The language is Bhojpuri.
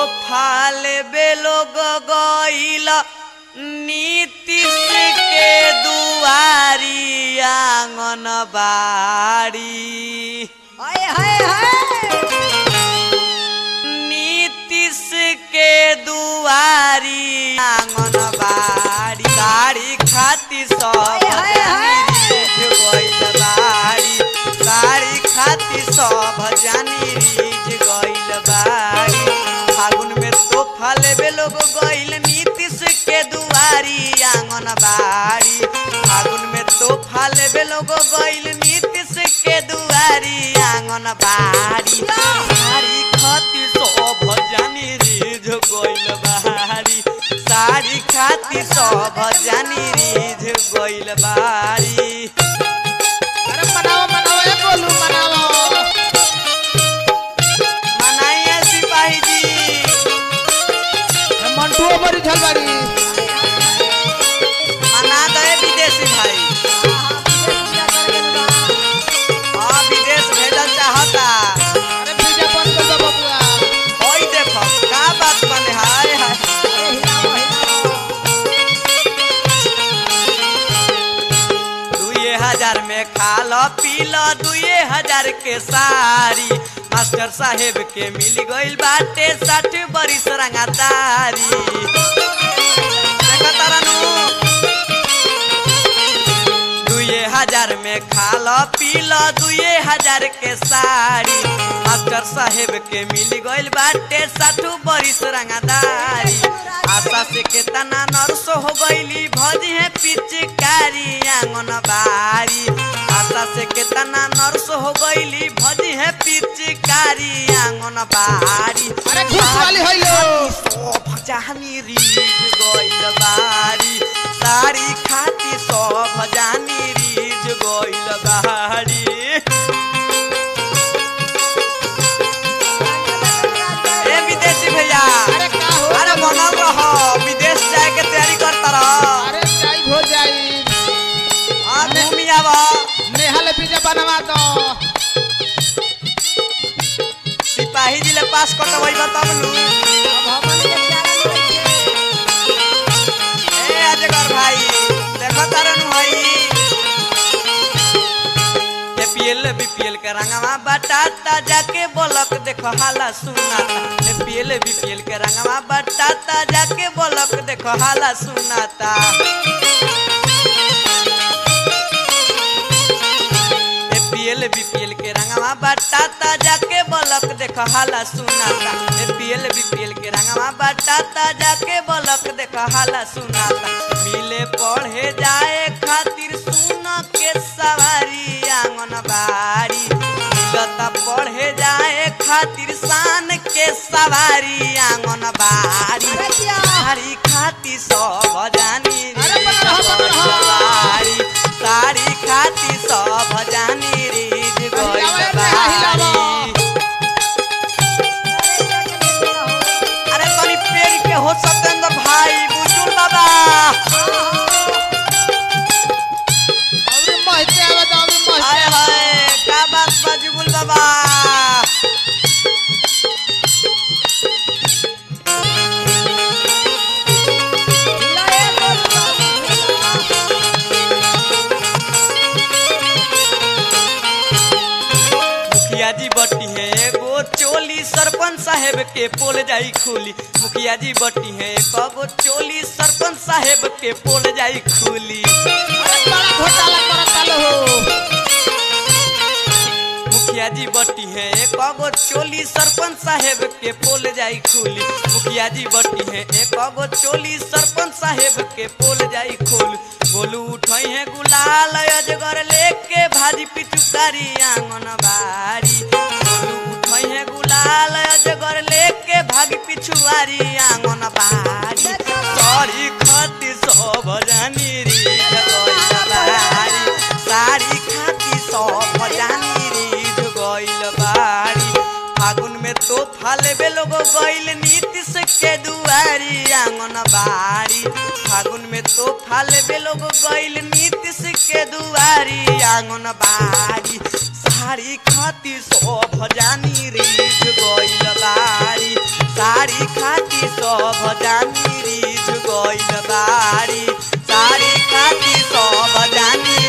फाले बेलोग गईल नीतीश के दुआरी आंगन बाड़ी हाय हाय हाय नीतीश के दुआरी आंगन बाड़ी साड़ी खाती सब हाय, हाय, हाय। रीझ गइल बाड़ी साड़ी खाती सब जानी रीझ गइल बाड़ी फागुन में तोहफा लेबे लोग गइल नीतीश के दुआरी आंगन बाड़ी फागुन में तोहफा लेबे लोग गइल नीतीश के दुआरी आंगन बाड़ी साड़ी खाती सब जानी रीझ गइल बाड़ी साड़ी खाती सब जानी रीझ गइल बाड़ी अरे मनाओ मनाओ ए गोलू मनाओ मनाइए सिपाही जी ए मंटुओ मरी झलबाड़ी मना गए विदेशी भाई हाँ विदेश भेजल चाहता अरे पिज्जा बन कर दो बबुआ ओई देखो का बात बने हाय हाय दुए हजार में खा लो पी लो दुए हजार के साड़ी मास्टर साहेब के मिल गइल बाटे साठ बरिस रंगातारी देखो तारानू दुए हजार में खा लो पी लो दुए हजार के साड़ी मास्टर साहेब के मिल गइल बाटे साठू बरिस रंगादारी आशा से केतना नर्स हो गइली भजी है पिचकारी आंगन बारी आशा से केतना नर्स हो गइली भजी है पिचकारी आंगन बारी अरे घूस वाली होइलो सब जानी रीझ गइल बारी साड़ी खाती सब जानी रीझ गइल बारी ए विदेशी भैया अरे का हो अरे बनल रह विदेश जाए के तैयारी करता रह अरे जाई हो जाई हाँ घूमी आव नेहा ले पिज्जा बनवा दो सिपाही जी ले पास कटबै तब नु ए अजगर भाई देखो तारन भाई एपीएल बीपीएल के रंगवा बटाता जाके बोलक देखो हाला सुनाता एपीएल बीपीएल के रंगवा बटाता जाके बोलक देखो हाला सुनाता एपीएल बीपीएल के रंगवा बटाता जाके बोलक देखो हाला सुनाता एपीएल बीपीएल के रंगवा बटाता जाके बोलक देखो हाला सुनाता मिले पढ़े जाए खातिर सुन के सवारी आंगन बारी मिलता पढ़े जाए खातिर शान के सवारी आंगन बारी साड़ी खाती सब जानी अरे बना रहा, बना रहा। बारी साड़ी खाती सब जानी रीझ गइल हिलावा, हिलावा। बारी अरे तनी पेड़ के हो सत्येंद्र भाई बुजुर्ग बाबा अरे महते आवे तो अभी हाय महते हाय का बात बा जुगुल बाबा मुखिया जी बटी है एगो चोली सरपंच साहेब के पोल जाई खुली मुखिया जी बटी है एगो चोली सरपंच साहेब के पोल जाई खुली अरे बड़ा घोटाला करता लो हो मुखिया जी बटी है एगो चोली सरपंच साहेब के पोल जाई खुली मुखिया जी बटी है एगो चोली सरपंच साहेब के पोल जाई खोल बोलू उठई है गुलाल अजगर लेके भाजी पिचुकारी आंगन बारी बोलू उठई है गुलाल अजगर लेके भागी पिछुआरी आंगन बारी सॉरी खती सब जानी री बारी साड़ी खाती सब जानी रीझ गइल बारी फागुन में तो फालेबे लोग गइल नीतीश के दुआरी आंगन बारी फागुन में तो फालेबे लोग गइल नीतीश के दुआरी आंगन बारी साड़ी खाती सब जानी रीझ गइल बारी साड़ी खा खाती सब जानी रिझ गइल बारी साड़ी खाती सब जानी